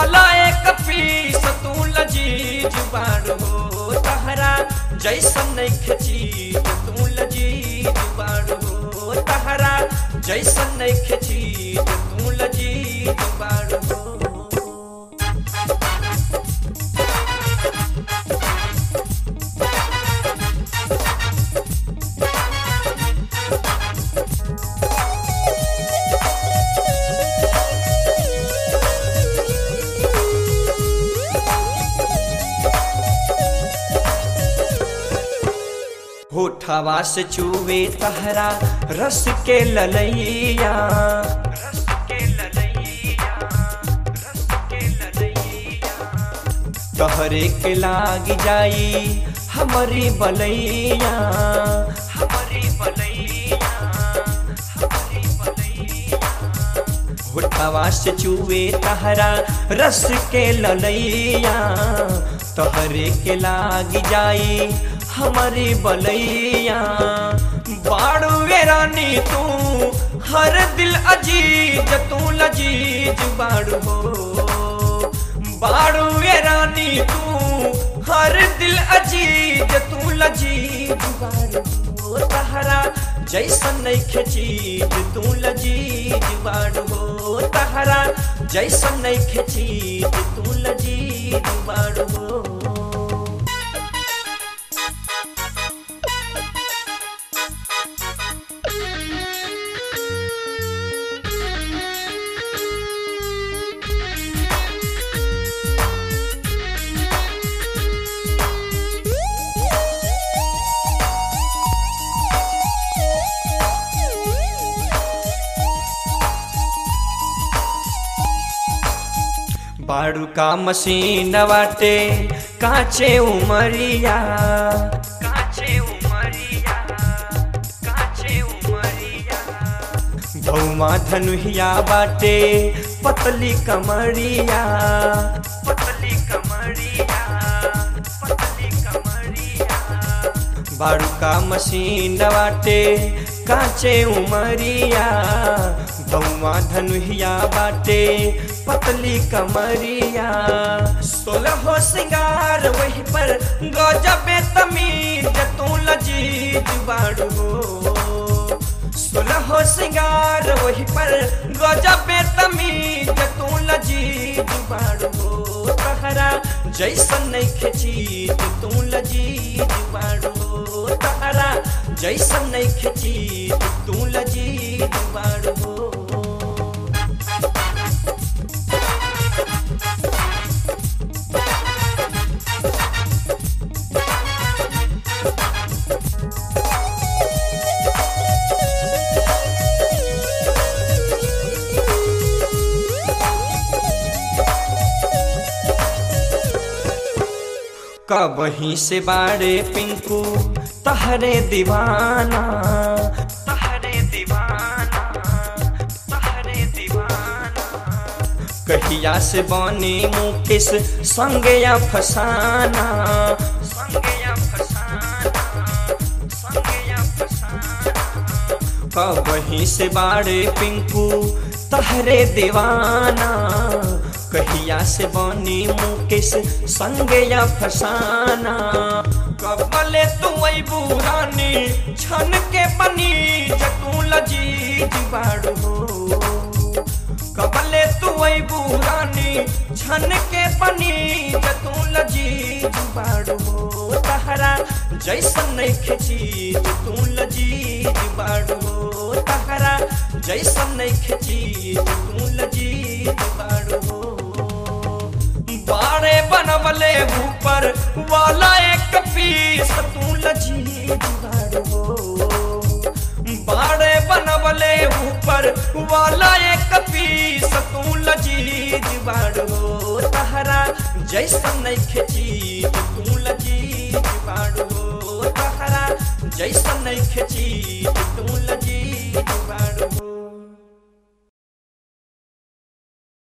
वाला एक पीस तू लजीज बाड़ू हो तहरा जैसन नइखे चीज तू लजीज बाड़ू हो तहरा जैसन नइखे चीज तू लजीज बाड़ू हो होठवा से चूवे तहरा रस के ललैया रस के ललैया रस के ललैया तहरे के लाग जाई हमारी बलैया हमारी बलैया हमारी बलैया होठवा से चूवे तहरा रस के ललैया तहरे के लाग जाई हमारी बलैया बाड़ू रानी तू हर दिल अजीज तू लजीज बाड़ू हो बाड़ू रानी तू हर दिल अजीज तू लजीज बाड़ू हो तहरा जैसन नइखे चीज तू लजीज बाड़ू हो तहरा जैसन नइखे चीज तू लजीज बाड़ू हो बाड़ू का मशीन बाटे काचे उमरिया काचे उमरिया काचे उमरिया भौमा धनुहिया बाटे पतली कमरिया पतली कमरिया पतली कमरिया बाड़ू का मशीन बाटे काचे उमरिया भौमा धनुहिया बाटे पतली कमरिया सोलह सिंगार वही पर गजबे तमीज तू लजीज बाड़ू हो सोलह सिंगार वही पर गजबे तमीज तू लजीज बाड़ू हो तहरा जैसन नइखे चीज तू लजीज बाड़ू हो तहरा जैसन नइखे चीज तू लजीज बाड़ू हो कबही से बाड़े पिंकू तहरे दीवाना तहरे दीवाना तहरे दीवाना कहिया से बने मुकेश संगे या फसाना संगे या फसाना संगे या फसाना कबही से बाड़े पिंकू तहरे दीवाना कहिया से बनी मुकेश संगे या फसाना कबले तू अबू रानी छन के बनी जतू लजीज बाड़ू हो कबले तू अबू रानी छन के बनी जतू लजीज बाड़ू हो तहरा जैसन नइखे चीज तू लजीज बाड़ू हो तहरा जैसन नइखे चीज तू लजीज बाड़ू हो बाड़े बनवले ऊपर वाला एक पीस तू लजीज बाड़ू हो बाड़े बनवले ऊपर वाला एक पीस तू लजीज बाड़ू हो तहरा जैसन नइखे चीज तू लजीज बाड़ू हो तहरा जैसन नइखे चीज तू लजीज